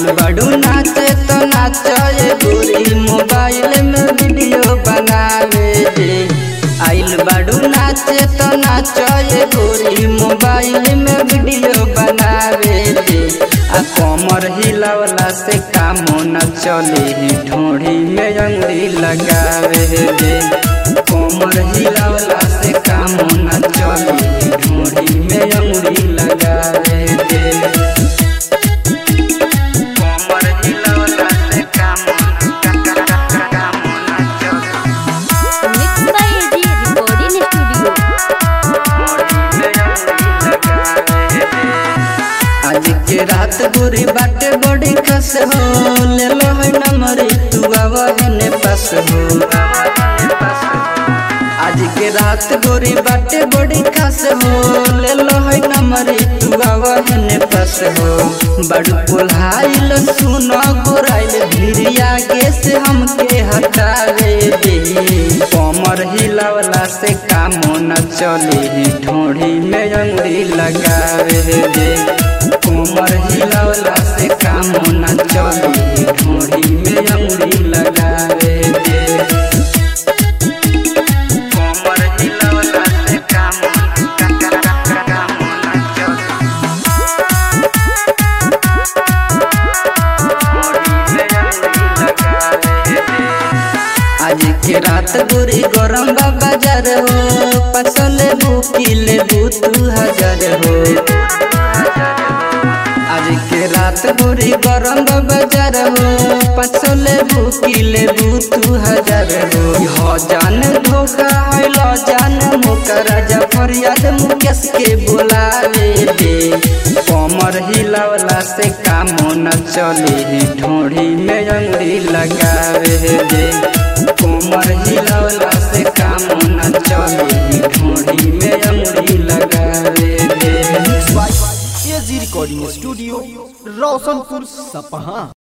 आइल बड़ू नाचे तो नाचे गोरी मोबाइल में वीडियो बनावे दे आइल बड़ू नाचे तो नाचे गोरी मोबाइल में वीडियो बनावे दे आ कमर हिलावला से काम न चले ढोड़ी में अंगुरी लगावे दे कमर हिलावला से काम न चले ढोड़ी में अंगुरी लगावे दे कमर हिलावला से काम काम न चले mix by AG recording studio आज के रात बुरी बाटे बड़ी खस हो ले लो है नंबर तू आवने पास हो आज के रात गोरी बाटे बड़ी खास हो ले लो है नंबर तू आवने पास हो बड़ू पुल्हाइल सुनो गोराइल भिरिया के से हमके हटावे दे कमर हिलावला से काम न चले ढोड़ी में अंगुरी लगावे दे कमर हिलावला से काम न चले ढोड़ी में अंगुरी लगावे दे कमर हिलावला से काम काम न चले आज के रात बुरी गरम बा बाजार हो पसले बुकिले दू दू हजार हो आज के रात बुरी गरम बा बाजार हो पसले बुकिले दू दू हजार हो हो जान धोखा है लो जान मुका राजा फरियाद मुकेश के बुलावे दे कमर हिलावला से काम न चले ढोड़ी में अंगुरी लगावे दे कमर हिलावला से काम न चले ढोड़ी में अंगुरी लगावे दे एजी रिकॉर्डिंग स्टूडियो रोशनपुर सपहा